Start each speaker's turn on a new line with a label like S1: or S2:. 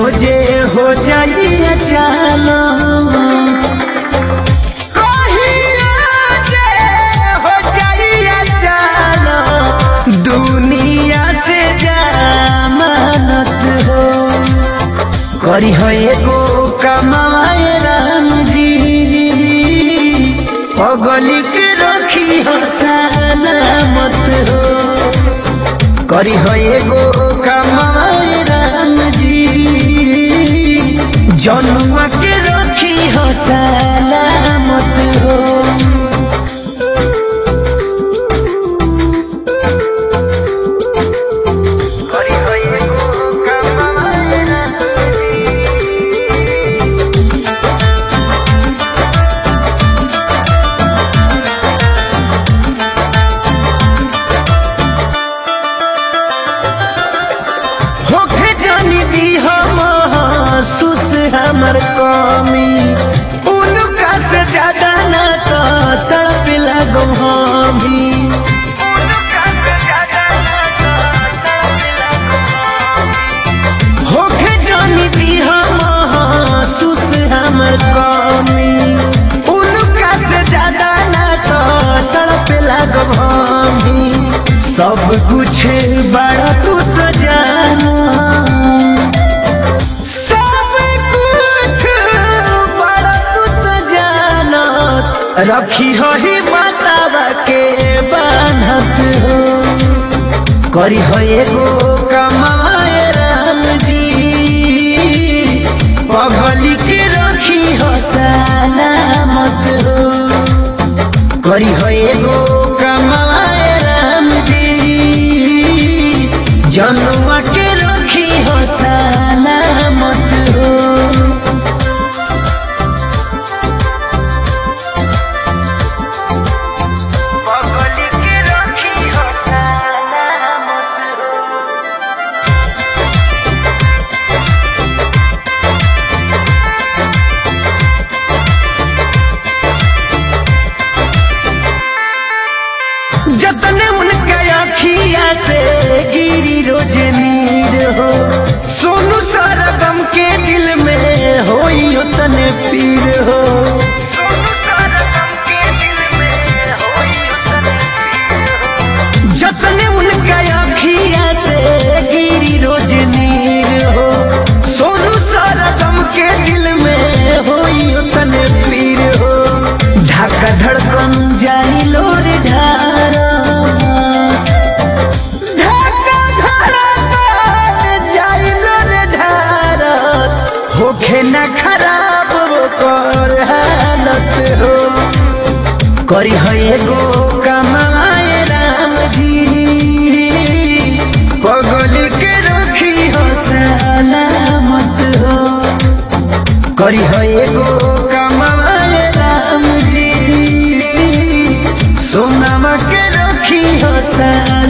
S1: रोजे हो जाइए चालो हो जाइए चालो दुनिया से जमानत हो करी हो एगो कमाए राम जी पगली के रखी हो सलामत हो करी हो एगो कमाए राम जी जनुआ के रखी हो सलामत हो करी हो एगो कमाए राम होखे जानी दी हम सुस हमर कमी उनका से ज्यादा ना तो तड़प लगो हमी होखे जानी दी हम सुस हमर कमी उनका से ज्यादा ना तो तड़प लगो हमी सब कुछ बड़ा तू तो जाना सब कुछ बड़ा तू तो जाना रखी हो ही मातावा के बान्हत हो करी हो एगो कमाए राम जी पगली के रखी हो सलामत हो करी हो एगो कमाए राम जी जनुआ के रखी हो सलामत हो पगली के रखी हो सलामत हो जतने उनका अखिया से गिरी रोज नीर हो सोनू सारा गम के दिल में होई उतने पीर हो जतने उनका अखिया से गिरी रोज नीर हो सोनू सारा गम के दिल में होई उतने पीर हो धक्का धड़कन जाई लोर ढारा धक्का धड़कन जाई लोर ढारा होखे न खराब वो कर हालत हो करी है एगो कमाए राम जी पगली के रखी हो सलामत हो करी है एगो कमाए राम जी सोनामा के रखी हो सलामत